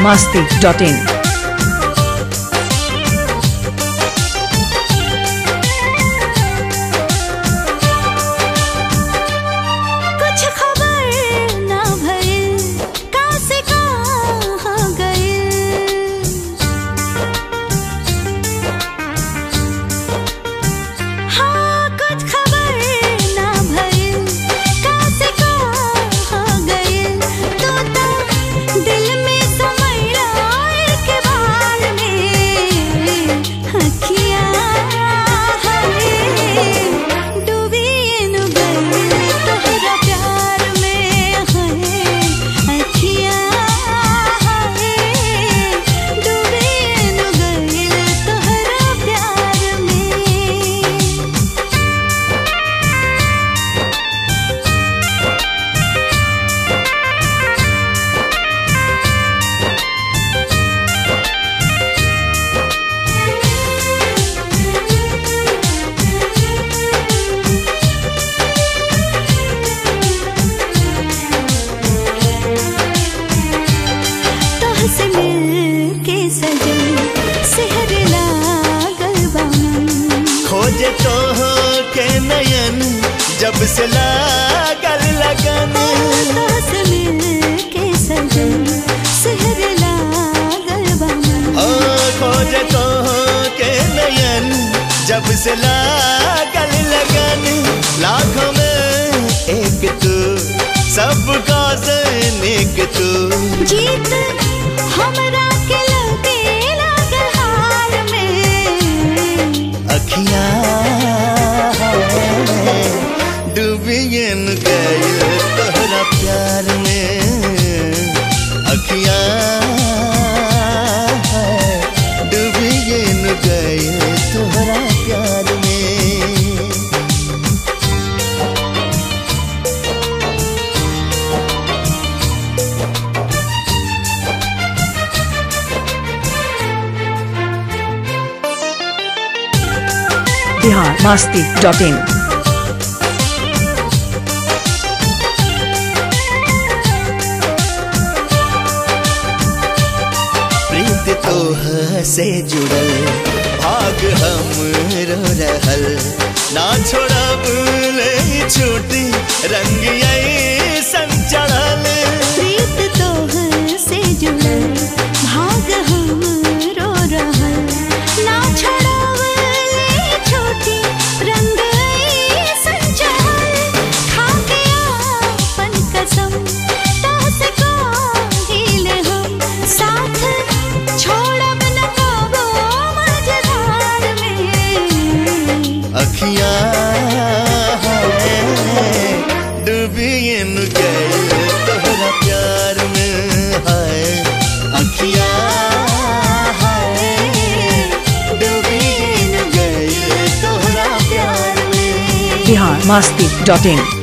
masti.in. कुछ खबर ना भइल का से कहाँ गइल हाँ कुछ खबर ना भइल का से कहाँ गइल तू तो दिल में समैला एक बार में अखियाँ हरे डूबी नु गइल तोहरा प्यार में है अखियाँ हरे डूबी नु गइल तोहरा प्यार में तोहसे मिलके सजन सेहर लागल बा मन खोजे तो हो के नयन जब से लागल लगन तोहसे मिलके सजन सेहर लागल बा मन ओ खोजे तो हो के नयन जब से लागल लगन लाखों में एक तू सबका से नेक तू जीत हमरा के लगे लागल हार में अखियां डूबियन गइल तोहरा प्यार में अखियां डूबियन गइल तोहरा प्यार में Bihar masti.in. प्रीत तोह से जुड़ल भाग हम रो रहल ना छोड़ब ले छूटी रंग संचड़ल प्रीत तोहर से जुड़ल भाग हम रो रहल ना छोड़ावले छोटी रंग संचल खाके आपन कसम तोहसे काहिले हम साथ छोड़ब न कबो मझधार में अखियां डूबियन गइल तोहरा प्यार में है अखियां डूबियन गइल तोहरा प्यार में Bihar masti.in.